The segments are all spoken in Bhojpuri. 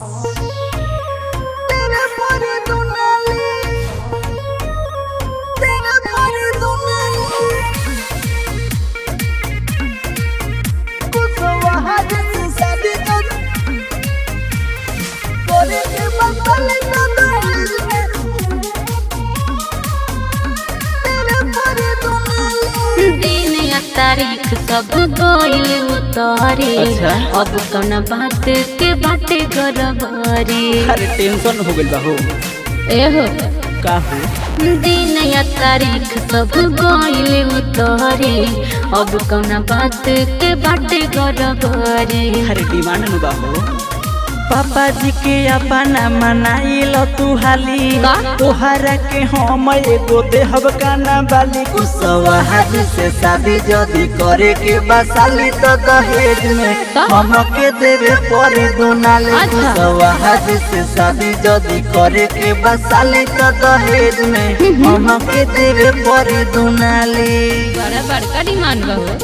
तेरे पर दुनाली तेरे पर दुनाली कुसवा हाथ से शादी कर करे के बदल न दहेज में तेरे पर दुनाली दिन या तारीख सब गइल उतारे अच्छा। अब कौन बात के बाटे गरबारी अरे टेंशन हो गइल बा हो एहो का हो दिन या तारीख सब गइल उतारे अब कौन बात के बाटे गरबारी अरे डिमांड नु बा हो पापा जी के अपना मनाइल तू हाली का? तोहरा के हम एगो देहब काना बाली कुसवा हाथ से शादी जदी करे के बसाली तो दहेज में का? हमके देवे परी दुनाली अच्छा। कुसवा हाथ से शादी जदी करे के बसाली तो दहेज में हमके देवे परी दुनाली बड़ा बड़का डिमांड बा हो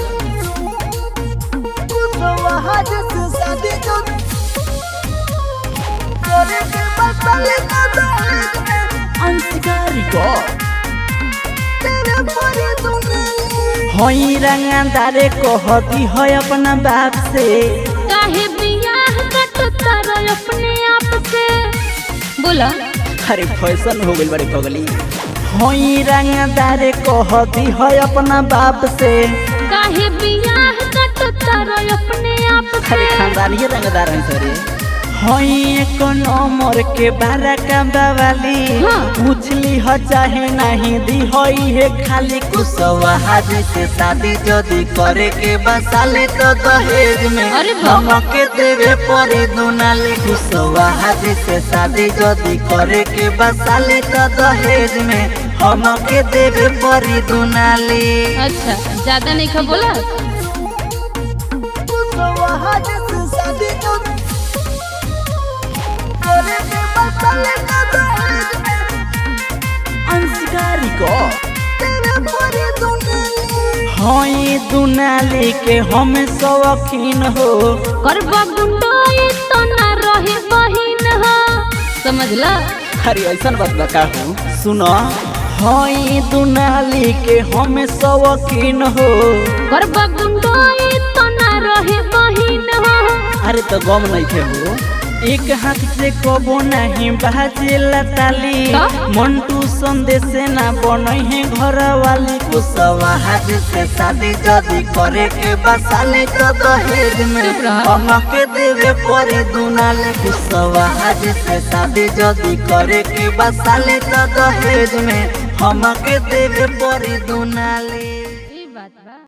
कुसवा हाथ से शादी कर करे के बदल न दहेज में अंशकारी को तेरे पर दुनाली हई रंगदारे कहती है अपना बाप से काहे बियाह कटता रह अपने आप से बोला अरे फैशन हो गई बड़े पगली हई रंगदारे कहती है अपना बाप से काहे बियाह कटता रह अपने आप अरे से खानदानी रंगदार है सरे हई एक नंबर के बारा का बवाली हाँ। पूछली ह चाहे नहीं दी हई है खाली कुसवा हाजी से शादी जदी करे के बसाले तो दहेज में अरे बाप। हमके देवे परी दुनाली कुसवा हाजी से शादी जदी करे के बसाले तो दहेज में हमके देवे परी दुनाली अच्छा ज्यादा नहीं खा बोला कुसवा हाथ से शादी कर करे के बदल न दहेज में अंशकारी को तेरे पर दुनाली हई दुनाली के हम शौकीन हो करबा गुंडोई तो ना रहे बहिन हो समझला अरे ऐसा बात बता हूँ सुनो हई दुनाली के हम शौकीन हो करबा गुंडोई तो ना रहे बहिन हो अरे तो गम नहीं थे हो एक हाथ से कबो नहीं बाजेला ताली का? मंटू संदेश ना बन है घर वाली कुसवा हाथ से शादी जदी करे के बसाले तो दहेज में चुप रह। हमके देवे परे दुनाले कुसवा हाथ से शादी जदी करे के बसाले तो दहेज में हमके देवे परे दुनाले ई बात बा